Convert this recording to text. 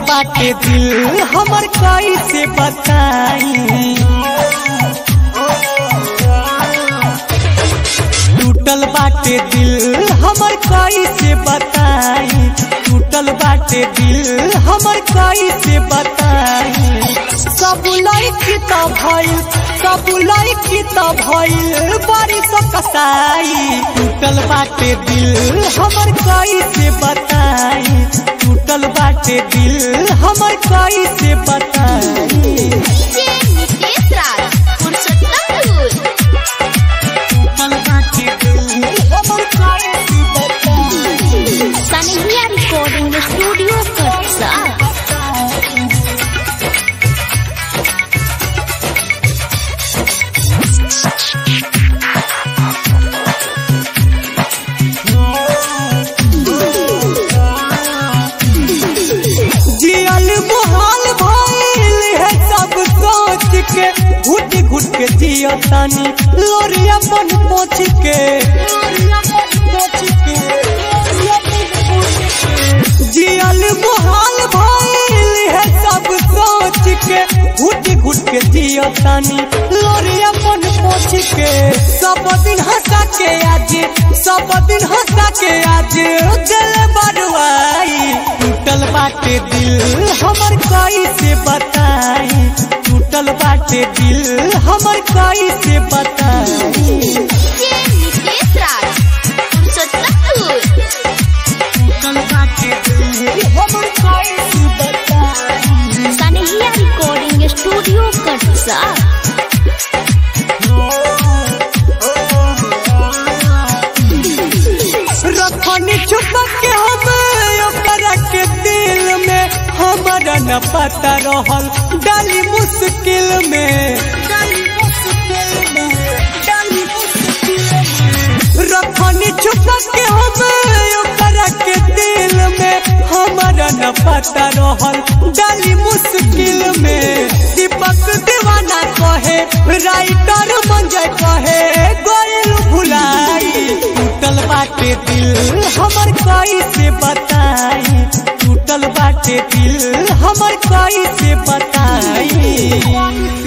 बाटे दिल हमर कैसे बताई टूटल बाटे दिल हमर कैसे बताई टूटल बाटे दिल हमर कैसे बताई सब लड़की त भइल सब लड़की त भइल बारिश कसाई टूटल बाटे दिल हमर कैसे बताई टूटल बाटे दिल हमर कैसे बताई जे नितेश राज पुरुषोत्तमपुर टूटल बाटे दिल हमर कैसे बताई सनहिया रिकॉर्डिंग स्टूडियो कटसा जियल मुहाल भइल है सब सोच के घुट घुट के जियो तानी लोरी अपन पोछ के जियल मुहाल भइल है सब सोच के घुट घुट के जियो तानी लोरी अपन पोछ के सब दिन हंसा के आज सब दिन हंसा के आज दिल बरुआई टूटल बाटे दिल हमर कैसे बताई टूटल बाटे दिल हमर कैसे बताई जे नितेश राज पुरुषोत्तमपुर टूटल बाटे दिल हमर कैसे बताई सनहिया रिकॉर्डिंग स्टूडियो कटसा रखनी छुप के हम ओकरा के दिल में हमारा न पता रहल डाली मुश्किल में डाली मुश्किल में डाली मुश्किल में रखनी छुप के हम ओकरा के दिल में हमारा न पता रहल डाली मुश्किल में दीपक दीवाना कहे राइटर मंजय कहे गोयल भुलाई टूटल बाटे दिल हमर कैसे बताई टूटल बाटे दिल हमर कैसे बताई